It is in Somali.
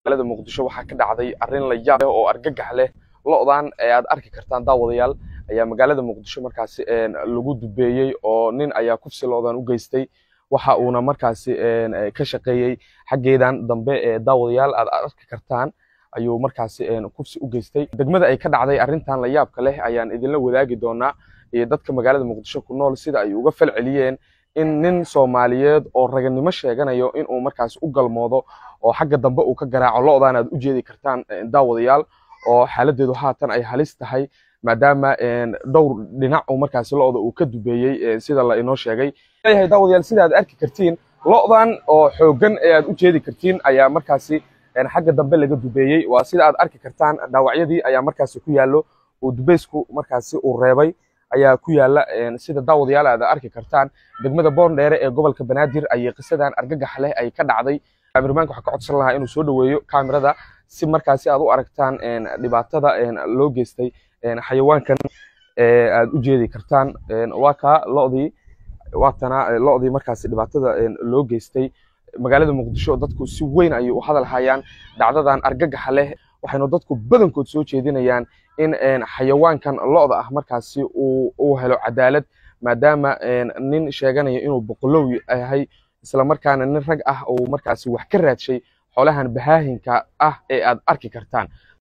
magaalada muqdisho waxaa ka dhacday arrin la yaab leh oo argagax leh lo-dan ee aad arki kartaan daawadayaal ayaa magaalada muqdisho markaasi lagu dubeeyey oo nin ayaa kufsi lo-dan u geystay waxa uuna markaasi ka shaqeeyey xaggeedan dambe ee daawadayaal aad arki kartaan ayuu markaasi kufsi u geystay degmada ay ka dhacday arrintan la yaabka leh ayaan idinla wadaagi doonaa iyo dadka magaalada muqdisho ku nool sida ay uga fal celiyeen in nin soomaaliyeed oo raganimo sheeganayo inuu markaas u galmoodo oo xagga dambe uu ka garaaco lo-dan aad u jeedi kartaan daawadayaal oo xaaladeedu haatan ay halis tahay maadaama dhowr dhinac uu markaasi lo-da uu ka dubeeyey sida la inoo sheegay leeyahay daawadayaal sida aad arki kartiin lo-dan oo xooggan ee aad u jeedi kartiin ayaa markaasi xagga dambe laga dubeeyey waa sida aad arki kartaan dhaawacyadii ayaa markaasi ku yaallo uu dubeysku markaasi uu reebay ayaa ku yaala sida daawadayaal aad arki kartaan degmada boondheere ee gobolka banaadir ayay qisadan argagax leh ay ka dhacday kaamirmaanka waxaa ka codsan lahaa inuu soo dhoweeyo kaamirada si markaasi aad u aragtaan dhibaatada loo geystay xayawaankan aad u jeedi kartaan waa kaa lodii waatana lodii markaasi dhibaatada loo geystay magaalada muqdisho dadku si weyn ayay u hadal hayaan dhacdadan argagaxa leh waxaynu dadku badankood soo jeedinayaan in xayawaankan lo-da ah markaasi uu helo cadaalad maadaama nin sheeganaya inuu boqolow yahay islamarkaana nin rag ah uu markaasi wax ka raadshay xoolahan bahaahinka ah ee aad arki kartaan